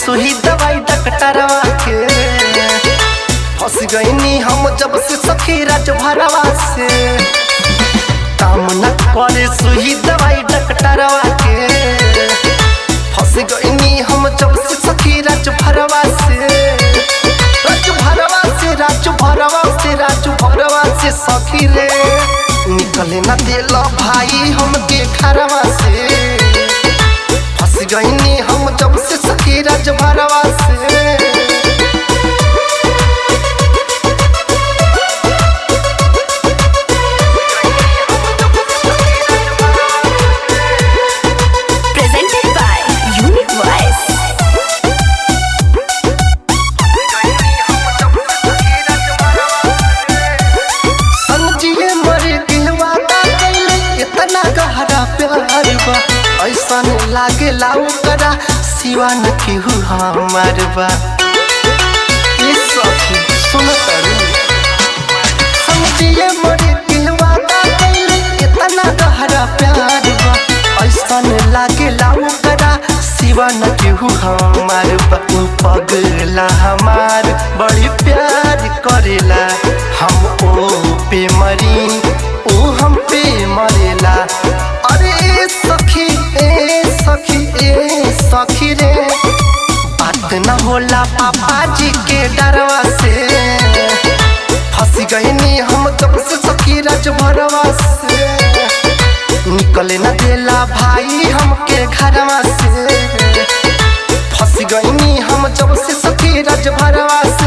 सुई दवाई डॉक्टरवा के फंस गईनी हम जब से सखी राज भरवा से काम न करे सुई दवाई डॉक्टरवा के फंस गईनी हम जब से सखी राज भरवा से राज भरवा से राज भरवा से राज भरवा से सखी रे निकले न दिल भाई हम के घरवा से फंस गईनी हम जब से सखी राज भरवा से Presented by Unique Voice. समझिए मरे के वादा कैले इतना गहरा प्यार बा ऐसा लागे लाऊ करा सिवान केहू हमार बा ये सखी सुन तारू समझिए मरे के वादा कैले इतना गहरा प्यार बा ऐसा लागे लाऊ करा सिवान केहू हमार बा उ पगला हमार बड़ी प्यार करेला हम ओ पे मरी ओ हम पे मरेला अरे ए सखी ए सखी ए सखी रे बात न होला पापा जी के डरवा से फंस गईनी हम जब से सखी राज भरवा से निकले न देला भाई हमके घरवा से फंस गईनी हम जब से सखी राज भरवा से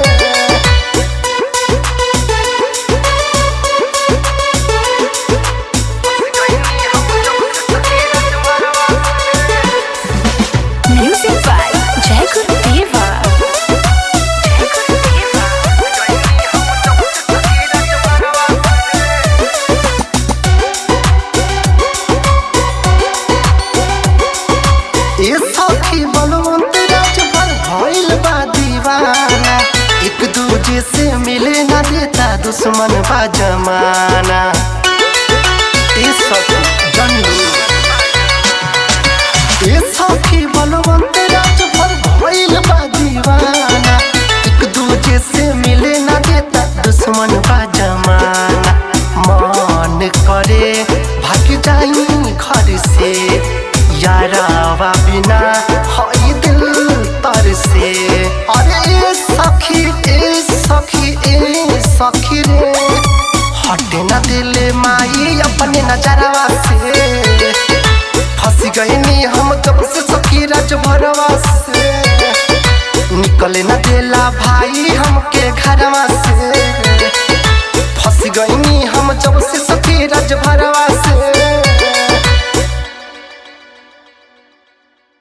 Music by Jacob Deva. ए सखी बलवंत राज भर भइल बा दीवाना एक दूजे से मिले ना देता दुश्मन बा जमाना ए सखी जनू ए सखी बलवंत राज भर भइल बा दीवाना एक दूजे से मिले ना देता दुश्मन बा जमाना मन करे भाग जाई घर से यारावा बिना हई दिल तर से अरे ए सखी ए सखी ए सखी रे हटे न दिल माई अपने नजरवा से फंस गईनी हम जब से सखी राज भरवा से निकले न देला भाई हमके घरवा से फंस गईनी हम जब से सखी राज भरवा